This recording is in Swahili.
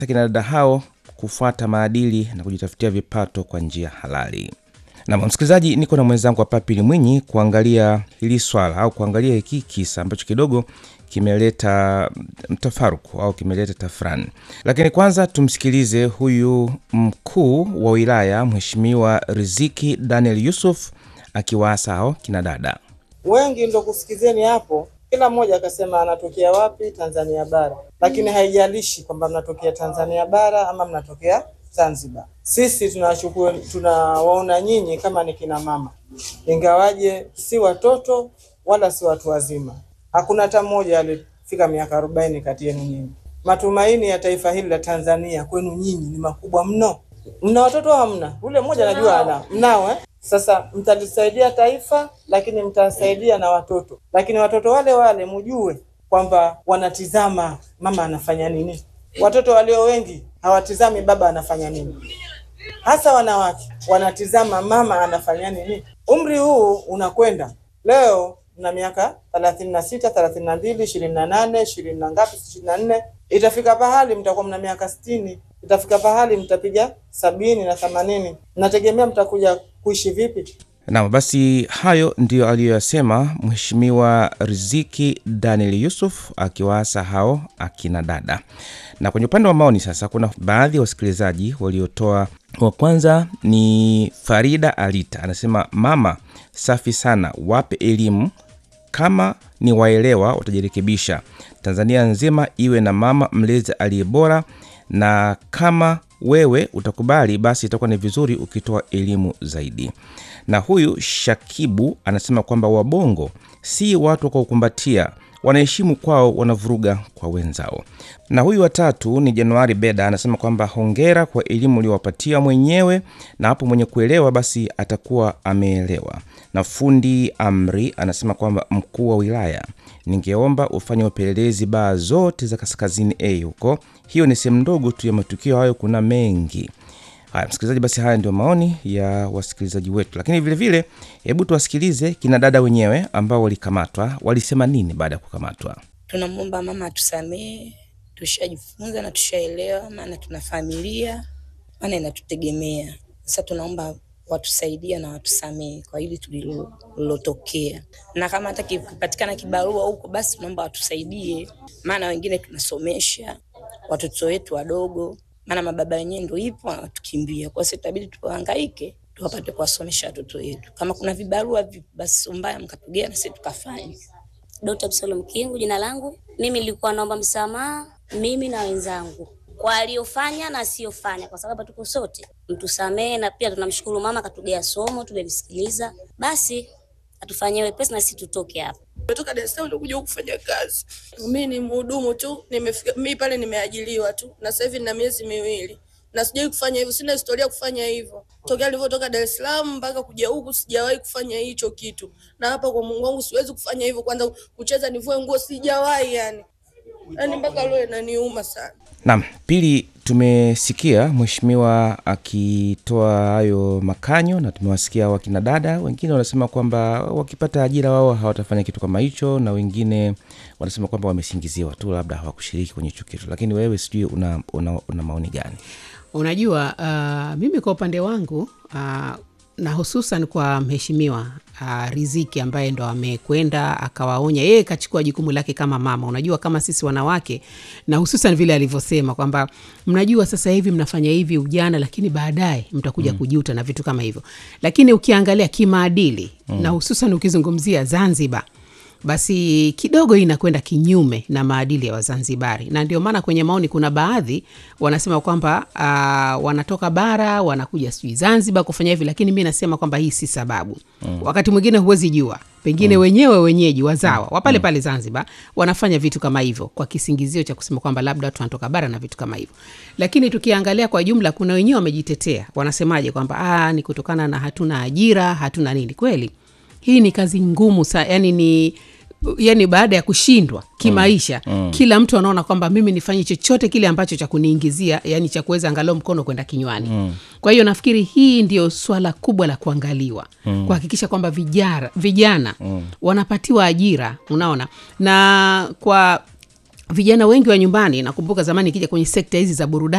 kina dada hao kufuata maadili na kujitafutia vipato kwa njia halali. Na msikilizaji, niko na mwenzangu hapa Pili Mwinyi kuangalia hili swala au kuangalia hiki kisa ambacho kidogo kimeleta mtafaruku au kimeleta tafrani. Lakini kwanza tumsikilize huyu mkuu wa wilaya Mheshimiwa Riziki Daniel Yusuf akiwaasa hao kina dada. Wengi ndo kusikizeni hapo, kila mmoja akasema anatokea wapi, Tanzania bara, lakini haijalishi kwamba mnatokea Tanzania bara ama mnatokea Zanzibar. Sisi tunawachukua tunawaona nyinyi kama ni kina mama, ingawaje si watoto wala si watu wazima. Hakuna hata mmoja alifika miaka arobaini kati yenu nyinyi. Matumaini ya taifa hili la Tanzania kwenu nyinyi ni makubwa mno. Mna watoto hamna? Ule mmoja najua ana mnao eh? Sasa mtalisaidia taifa, lakini mtasaidia na watoto, lakini watoto wale wale mjue kwamba wanatizama mama anafanya nini. Watoto walio wengi hawatizami baba anafanya nini, hasa wanawake wanatizama mama anafanya nini. Umri huu unakwenda, leo na miaka thelathini na sita thelathini na mbili ishirini na nane ishirini na ngapi ishirini na nne itafika pahali mtakuwa mna miaka sitini itafika pahali mtapiga sabini na themanini Mnategemea mtakuja kuishi vipi? Naam, basi hayo ndiyo aliyoyasema Mheshimiwa Riziki Daniel Yusuf akiwaasa hao akina dada. Na kwenye upande wa maoni sasa, kuna baadhi ya wasikilizaji waliotoa. Wa kwanza ni Farida Alita, anasema mama, safi sana, wape elimu kama ni waelewa watajirekebisha. Tanzania nzima iwe na mama mlezi aliye bora, na kama wewe utakubali basi itakuwa ni vizuri ukitoa elimu zaidi. Na huyu Shakibu anasema kwamba wabongo si watu wa kukumbatia, wanaheshimu kwao, wanavuruga kwa wenzao. Na huyu watatu ni Januari Beda anasema kwamba hongera kwa elimu uliowapatia mwenyewe, na hapo mwenye kuelewa basi atakuwa ameelewa. Na fundi Amri anasema kwamba mkuu wa wilaya, ningeomba ufanye upelelezi baa zote za kaskazini A huko. Hiyo ni sehemu ndogo tu ya matukio hayo, kuna mengi. Haya msikilizaji, basi haya ndio maoni ya wasikilizaji wetu, lakini vilevile, hebu tuwasikilize kina dada wenyewe ambao walikamatwa, walisema nini baada ya kukamatwa. Tunamwomba mama atusamehe, tushajifunza na tushaelewa, maana tuna familia, maana inatutegemea. Sasa tunaomba watusaidia na watusamehe kwa hili tulilotokea, na kama hata kipatikana kibarua huko, basi tunaomba watusaidie, maana wengine tunasomesha watoto wetu wadogo, maana mababa wenyewe ndio ipo wanatukimbia, kwa hiyo itabidi tuhangaike tuwapate kuwasomesha watoto wetu. Kama kuna vibarua vipi, basi sio mbaya, mkatugea na sisi tukafanya. Dr. Absalom Kingu jina langu. Mimi nilikuwa naomba msamaha mimi na wenzangu kwa aliyofanya na asiyofanya, kwa sababu tuko sote, mtusamehe. Na pia tunamshukuru mama katugea somo, tumelisikiliza, basi atufanyie wepesi na sisi tutoke hapa. Nimetoka Dar es Salaam kuja huku kufanya kazi. Mimi ni mhudumu tu, nimefika mimi pale nimeajiliwa tu, na sasa hivi nina miezi miwili na sijawahi kufanya hivyo, sina historia kufanya hivyo. Tokea nilivyotoka Dar es Salaam mpaka kuja huku sijawahi kufanya hicho kitu, na hapa kwa Mungu wangu siwezi kufanya hivyo. Kwanza kucheza nivue nguo sijawahi, yani yani mpaka leo inaniuma sana. Naam, pili, tumesikia mheshimiwa akitoa hayo makanyo na tumewasikia wakina dada wengine wanasema kwamba wakipata ajira wao hawatafanya kitu kama hicho, na wengine wanasema kwamba wamesingiziwa tu, labda hawakushiriki kwenye hicho kitu. Lakini wewe sijui una, una, una maoni gani? Unajua, uh, mimi kwa upande wangu uh, na hususan kwa mheshimiwa uh, Riziki ambaye ndo amekwenda akawaonya, yeye kachukua jukumu lake kama mama. Unajua kama sisi wanawake, na hususan vile alivyosema kwamba mnajua sasa hivi mnafanya hivi ujana, lakini baadaye mtakuja mm. kujuta na vitu kama hivyo. Lakini ukiangalia kimaadili mm. na hususan ukizungumzia Zanzibar basi kidogo hii inakwenda kinyume na maadili ya Wazanzibari, na ndio maana kwenye maoni kuna baadhi wanasema kwamba uh, wanatoka bara wanakuja sijui Zanzibar kufanya hivi, lakini mi nasema kwamba hii si sababu mm. Wakati mwingine huwezi jua, pengine mm. wenyewe wenyeji wazawa wa pale pale Zanzibar wanafanya vitu kama hivyo kwa kisingizio cha kusema kwamba labda watu wanatoka bara na vitu kama hivyo, lakini tukiangalia kwa jumla, kuna wenyewe wamejitetea, wanasemaje kwamba ah, ni kutokana na hatuna ajira, hatuna nini. Kweli hii ni kazi ngumu sa, yani ni yani baada ya kushindwa kimaisha mm. Mm. kila mtu anaona kwamba mimi nifanye chochote kile ambacho cha kuniingizia yani cha kuweza angalau mkono kwenda kinywani mm. kwa hiyo nafikiri hii ndio swala kubwa la kuangaliwa mm. kuhakikisha kwamba vijana, vijana mm. wanapatiwa ajira unaona na kwa vijana wengi wa nyumbani nakumbuka zamani ikija kwenye sekta hizi za burudani